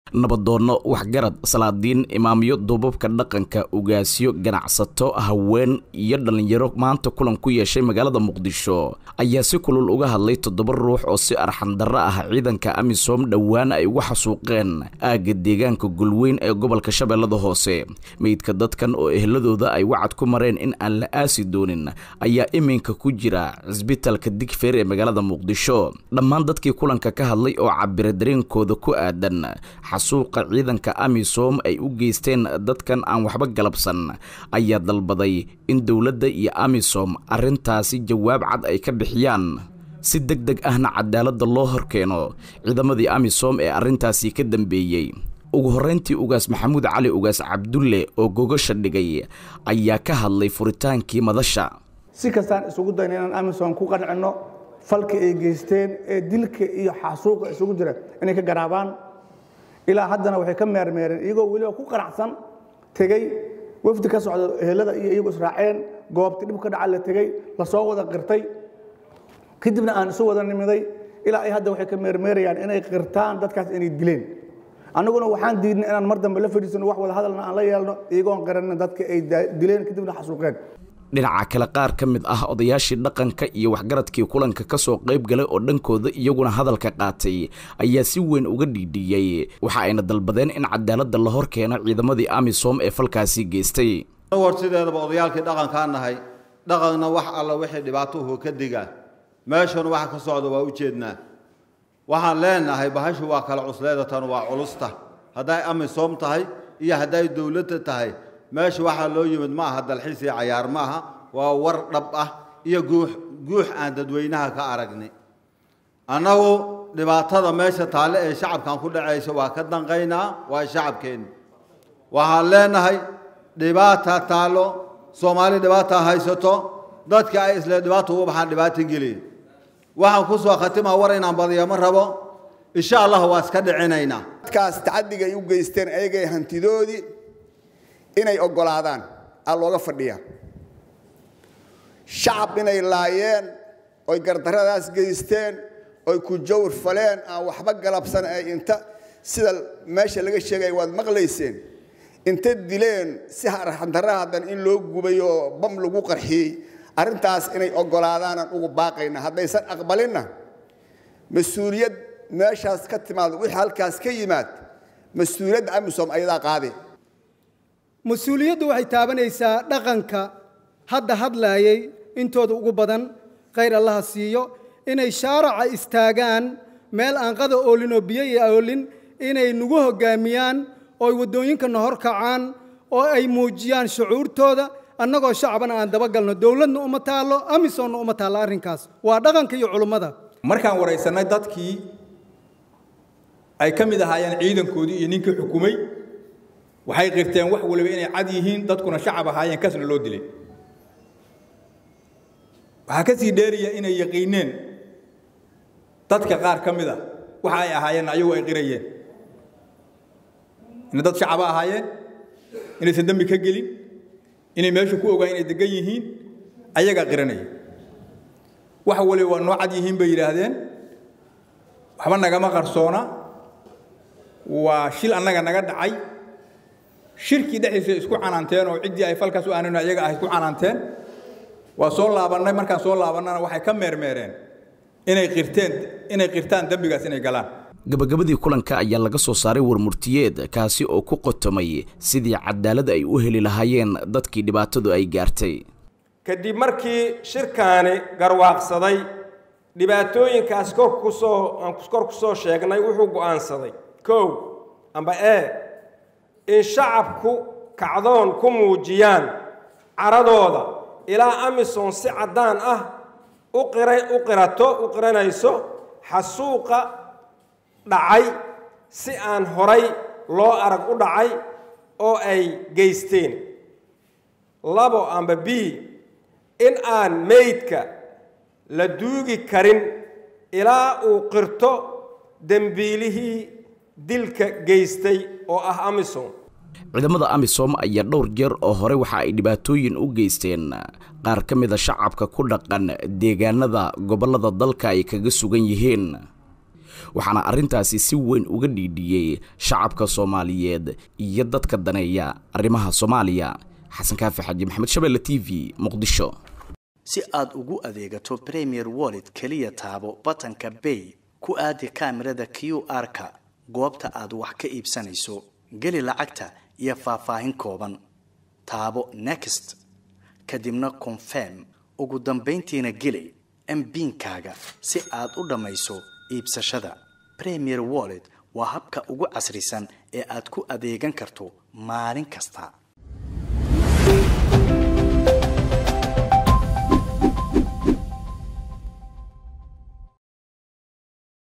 nabadoonno waxgarad salaadiin imaamyo duubabka dhaqanka ugaasyo ganacsato haween iyo dhallinyaro maanta kulan ku yeeshay magaalada muqdisho ayaa si kulul uga hadlay toddoba ruux oo si arxandarro ah ciidanka amisom dhowaan ay uga xasuuqeen aagga deegaanka gulweyn ee gobolka shabeellada hoose meydka dadkan oo ehladooda ay wacad ku mareen in aan la aasi doonin ayaa iminka ku jira cisbitaalka digfeer ee magaalada muqdisho dhammaan dadkii kulanka ka hadlay oo cabira dareenkooda ku aadan xasuuqa ciidanka amisom ay u geysteen dadkan aan waxba galabsan ayaa dalbaday in dowladda iyo amisom arrintaasi jawaab cad ay ka bixiyaan si deg deg ahna cadaaladda loo horkeeno ciidamadii amisom ee arrintaasi ka dambeeyey ugu horrayntii ugaas maxamuud cali ugaas cabdulle oo gogasha dhigay ayaa ka hadlay furitaankii madasha si kastaan isugu dayna inaan amisom ku qancinno falka ay geysteen ee dilka iyo xasuuqa isugu jira inay ka garaabaan ilaa haddana waxay ka meermeereen iyagoo weliba ku qanacsan tegey wafdi ka socda ehelada iyo iyagu israaceen goobti dhib ka dhaca la tegey lasoo wada qirtay kadibna aan isu wada nimiday ilaa ay hadda waxay ka meermeerayaan inay qirtaan dadkaas inay dileen annaguna waxaan diidnay inaan mar dambe la fadhiisano wax wada hadalna aan la yeelno iyagoon garanin dadka ay dileen kadibna xasuuqeen dhinaca kale qaar ka mid ah odayaashii dhaqanka iyo waxgaradkii kulanka ka soo qayb galay oo dhankooda iyaguna hadalka qaatay ayaa si weyn uga dhiidhiyey waxa ayna dalbadeen in cadaaladda la hor keeno ciidamadii amisom ee falkaasi geystay hor sideedaba odayaalkii dhaqankaan nahay dhaqanna wax alla wixii dhibaatuhu ka diga meeshanu waxa ka socda waa u jeednaa waxaan leenahay bahashu waa kala cusleedatan waa culusta hadday amisom tahay iyo hadday dowladda tahay meesha waxaa loo yimid ma aha dalxiis iyo cayaar ma aha waa war dhab ah iyo guux guux aan dadweynaha ka aragni annagu dhibaatada meesha taalle ee shacabkan ku dhacaysa waa ka danqaynaa waa shacabkeenni waxaan leenahay dhibaata taallo soomaali dhibaata haysato dadka ay isle dhibaata uga baxaan dhibaata geliya waxaan ku soo khatimaa war inaan badiyo ma rabo insha allah waa iska dhicinaynaa dadkaas tacaddigay u geysteen ayagay hantidoodii inay oggolaadaan aa looga fadhiyaa shacab inay laayeen oy gardarradaas geysteen oy ku jawr faleen aan waxba galabsan ay inta sida meesha laga sheegaya waad maqlayseen inta dileen si arxandarra haddan in loo gubay oo bam lagu qarxiyey arrintaas inay oggolaadaanaan ugu baaqayna haddaysan aqbalinna mas-uuliyad meeshaas ka timaado wixii halkaas ka yimaad mas-uuliyadda amisom ayadaa qaade mas-uuliyaddu waxay taabanaysaa dhaqanka hadda hadlaayay intooda ugu badan khayr allaha siiyo inay shaaraca istaagaan meel aan qada oolin oo biyo iyo oolin inay nagu hoggaamiyaan oo ay waddooyinkana hor kacaan oo ay muujiyaan shucuurtooda annagoo shacbana aan dabagalno dowladna uma taallo amisonna uma taallo arrinkaas waa dhaqanka iyo culummada markaan waraysannay dadkii ay ka mid ahaayeen ciidankoodii iyo ninkii xukumay waxay qirteen wax waliba inay cad yihiin dadkuna shacab ahaayeen kasna loo dilay waxaa ka sii dheeraya inay yaqiineen dadka qaar ka mid a waxa ay ahaayeen ayagu ay qirayeen inay dad shacaba ahaayeen inaysan dembi ka gelin inay meesha ku ogaan inay degan yihiin ayagaa qiranaya wax waliba waa noo cad yihiin bay yidhaahdeen waxba nagama qarsoona waa shil annaga naga dhacay shirkii dhexdiisa isku canaanteen oo ciddii ay falkaas u aanayno ayaga ah isku canaanteen waa soo laabannay markaan soo laabannana waxay ka meermeereen inay qirteen inay qirtaan dembigaas inay galaan gabagabadii kulanka ayaa laga soo saaray warmurtiyeed kaasi oo ku qotomay sidii cadaalad ay u heli lahaayeen dadkii dhibaatadu ay gaartay kadib markii shirkaani garwaaqsaday dhibaatooyinkaas kor kusoo aan kor ku soo sheegnay wuxuu go'aansaday kow amba e in shacabku kacdoon ku muujiyaan caradooda ilaa amisom si caddaan ah u qirato u qiranayso xasuuqa dhacay si aan horay loo arag u dhacay oo ay geysteen labo amba b in aan meydka la duugi karin ilaa uu qirto dembiilihii dilka geystay oo ah amisom ciidamada amisom ayaa dhowr jeer oo hore waxa ay dhibaatooyin u geysteen qaar ka mida shacabka ku dhaqan deegaanada gobollada dalka ay kaga sugan yihiin waxaana arrintaasi si weyn uga dhiidhiyey shacabka soomaaliyeed iyo dadka daneeya arrimaha soomaaliya xasan kaafi xaji maxamed shabeelle t v muqdisho si aad ugu adeegato premier wallet keliya taabo batanka bay ku aadi kaamirada q r-ka goobta aad wax ka iibsanayso geli lacagta iyo faahfaahin kooban taabo next kadibna confirm ugu dambayntiina geli mbiinkaaga si aad u dhammayso iibsashada premier wallet waa habka ugu casrisan ee aad ku adeegan karto maalin kasta